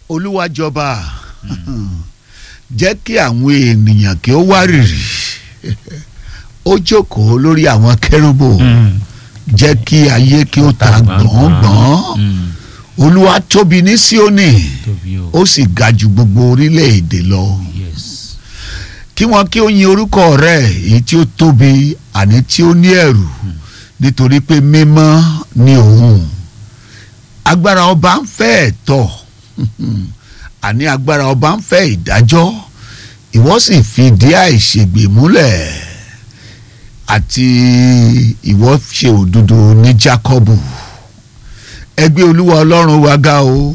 olúwa jọba jẹ́ kí àwọn ènìyàn kí ó wárìrì ó jókòó lórí àwọn kérúbù jẹ́ kí ayé kí ó ta gbọ̀ngbọ̀n olúwa tóbi ní Síónì tóbi o ó sì ga jù gbogbo orílẹ̀-èdè lọ yes kí wọn kí ó yin orúkọ rẹ̀ èyí tí ó tóbi àní tí ó ní ẹ̀rù nítorí pé mímọ́ ni òun agbára ọba ń fẹ́ ẹ̀tọ́ àní agbára ọba ń fẹ́ ìdájọ́ ìwọ sì fìdí àìṣègbè múlẹ̀ àti ìwọ ṣe òdodo ní Jákọ́bù ẹgbẹ́ olúwa ọlọ́run wa ga o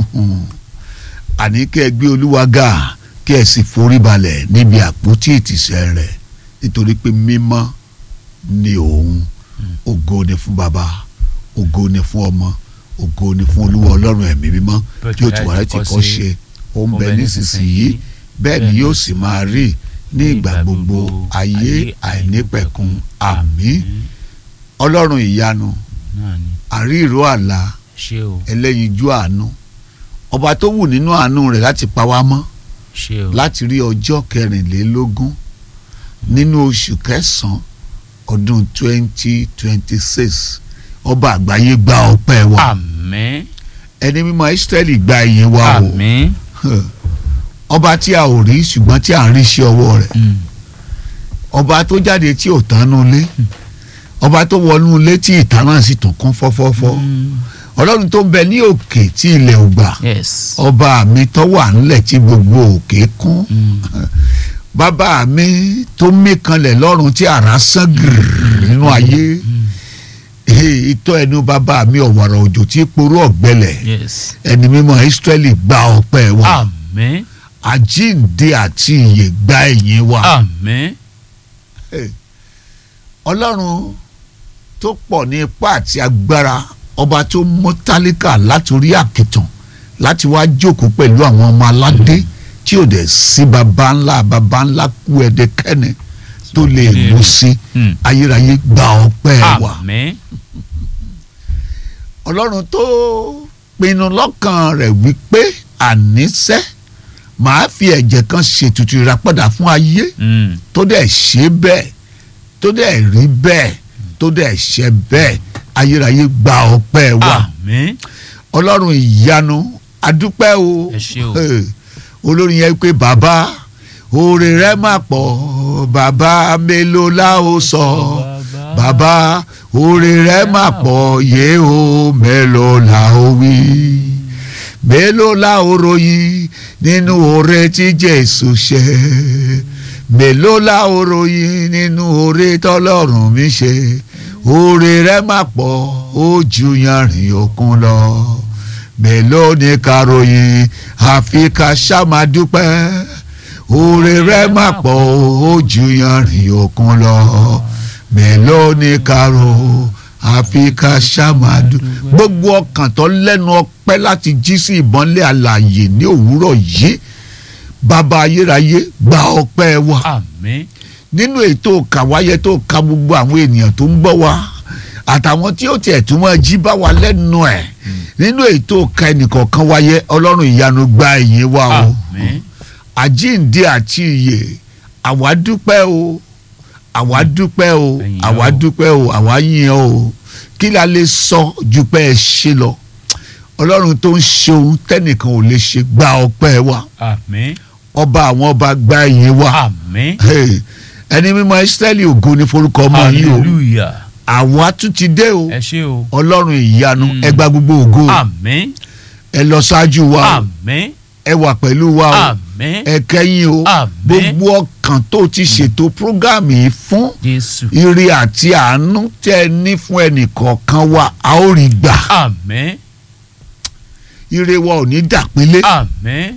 àní kí ẹgbẹ́ olúwa ga kí ẹ sì forí balẹ̀ níbi àpótí ìtìsẹ̀ rẹ̀ nítorí pé mímọ́ ni òun ògo ni fún baba ògo ni fún ọmọ ògo ni fún olúwa ọlọ́run ẹ̀mí mímọ́ tí ó ti wà láti kọ́ ṣe ó ń bẹ nísinsìnyí bẹ́ẹ̀ ni yóò sì máa rí ní ìgbà gbogbo ayé àìnípẹ̀kun àmín ọlọ́run ìyanu náà ni àrí ìró àlá ṣé o ẹlẹ́yinjú àánú ọba tó wù nínú àánú rẹ̀ láti pa wá mọ́ ṣé o láti rí ọjọ́ kẹrìnlélógún nínú oṣù kẹsàn-án ọdún twenty twenty six ọba àgbáyé gba ọpẹ́ wa àmín ẹni mímọ́ Ísírẹ́lì gba ìyìn wa o àmín ọba tí a ò rí ṣùgbọ́n tí a ń rí iṣẹ́ ọwọ́ rẹ̀ Mm. ọba tó jáde tí ò tán nú ilé ọba tó wọnú ilé tí ìta náà sì tún kún fọ́fọ́fọ́ Mm. ọlọ́run tó ń bẹ ní òkè tí ilẹ̀ ò gbà yes ọba mi tó wà ńlẹ̀ tí gbogbo òkè kún Mm. bàbá mi tó mí kanlẹ̀ lọ́run tí àrá sán gírì nínú ayé Eh, ìtọ́ ẹnu bàbá mi ọ̀wàrà òjò tí poró ọ̀gbẹ́lẹ̀ yes ẹni mímọ́ Ísírẹ́lì gba ọpẹ́ wa àmín àjíǹde àti ìyè gba ẹ̀yìn wa àmín ọlọ́run tó pọ̀ ní ipá àti agbára ọba tó mú tálíkà látòrí àkìtàn láti wá jókòó pẹ̀lú àwọn ọmọ aládé tí ò dẹ̀ sí baba ńlá baba ńlá kú ẹ̀dẹ́kẹ́ni tó lè mú sí Mm. ayérayé gba ọpẹ́ wa àmín ọlọ́run tó pinnu lọ́kàn rẹ̀ wípé àníṣẹ́ màá fi ẹ̀jẹ̀ kan ṣètùtù ìràpadà fún ayé Mm. tó dẹ̀ ṣe bẹ́ẹ̀ tó dẹ̀ rí bẹ́ẹ̀ tó dẹ̀ ṣe bẹ́ẹ̀ ayérayé gba ọpẹ́ wa àmín ọlọ́run ìyanu adúpẹ́ o Ẹ ṣé o. Eh, olórin yẹn pé bàbá oore rẹ máa pọ̀ bàbá mélòó la ó sọ bàbá oore rẹ máa pọ̀ yé o mélòó la ó wí mélòó la ó ròyìn nínú oore tí Jésù ṣe mélòó la ó ròyìn nínú oore tọ́lọ́run mi ṣe oore rẹ máa pọ̀ ó ju yanrìn òkun lọ mélòó ni ká ròyìn àfi ká ṣá máa dúpẹ́ oore rẹ máa pọ̀ ó ju yanrìn òkun lọ mélòó ni ká rò àfi ká ṣá máa dúpẹ́ gbogbo ọkàn tó lẹ́nu ọpẹ́ láti jí sí ìbọnlé àlàyé ní òwúrọ̀ yìí bàbá ayérayé gba ọpẹ́ wa àmín nínú ètò kàwáyé tó ka gbogbo àwọn ènìyàn tó ń gbọ́ wa àtàwọn tí ó tiẹ̀ tún máa jí bá wa lẹ́nu ẹ̀ nínú ètò ka ẹnìkọ̀ọ̀kan wáyé ọlọ́run ìyanu gba ìyìn wa o àmín àjíǹde àti ìyè àwa dúpẹ́ o àwa dúpẹ́ o Ẹ̀yin àwa o. dúpẹ́ o àwa yìn ọ́ o kí la lè sọ ju pé ẹ ṣe lọ ọlọ́run tó ń ṣe ohun tẹ́nìkan ò lè ṣe gba ọpẹ́ wa àmín ọba àwọn ọba gba ìyìn wa àmín Hey, ẹni mímọ́ Ísírẹ́lì ògo ní forúkọ ọmọ yìí o hallelujah àwa tún ti dé o ẹ ṣé o ọlọ́run ìyanu Mm. ẹ gba gbogbo ògo àmín ẹ lọ ṣáájú wa o àmín ẹ wà pẹ̀lú wa o àmín ẹ kẹ́yìn o Àmín. gbogbo ọkàn tó ti ṣètò prógámù yìí fún jésù ire àti àánú tẹ́ ẹ ní fún ẹnìkọ̀ọ̀kan wa a ó rí gbà àmín ire wa ò ní dàpínlé àmín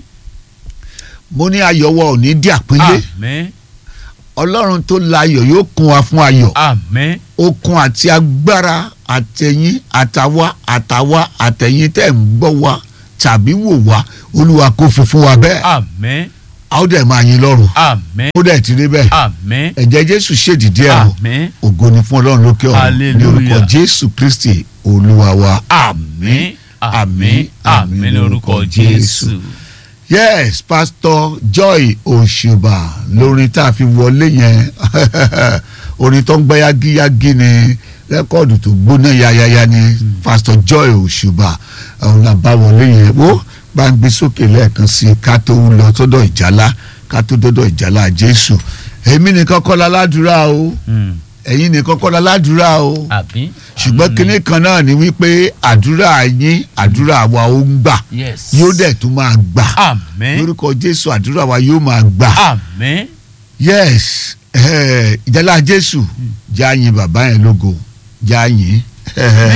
mo ní ayọ̀ wa ò ní dàpínlé àmín ọlọ́run tó láyọ̀ yóò kún wa fún ayọ̀ àmín okun àti agbára àtẹ̀yìn àtàwa àtàwa àtẹ̀yìn tẹ̀ ń gbọ́ wa tàbí wò wá olúwa kó fi fún wa bẹ́ẹ̀ àmín a ó dẹ̀ máa yin lọ́rùn àmín ó dẹ̀ ti rí bẹ́ẹ̀ àmín ẹ̀jẹ̀ jésù ṣèdìdí ẹ̀ o àmín ògo ni fún ọlọ́run lókè ọ̀run ní Hallelujah. orúkọ jésù kristi olúwa wa àmín àmín àmín àmín lórúkọ jésù. yes pastor joy òṣùbà lórin tá a fi wọlé yẹn orin tó ń gbẹ́ yágíyágí ni rẹ́kọ̀dù tó gbóná yáyáyá ni pastor joy òṣùbà ọ̀hún la bá wọlé yẹn wo bá ń gbé sókè lẹ́ẹ̀kan sí i ká tó lọ sọ́dọ̀ ìjálá ká tó dọ́dọ̀ ìjálá jésù èmi nìkan kọ́ la ládùúrà o Mm. ẹ̀yin nìkan kọ́ la ládùúrà o àmín. ṣùgbọ́n kinní kan náà ni wípé àdúrà yín àdúrà wa ó ń gbà yes. yóò dẹ̀ tún máa gbà àmín. lórúkọ jésù àdúrà wa yóò máa gbà àmín. yes eh, ìjálá jésù jáàyìn bàbá yẹn lógo jáàyìn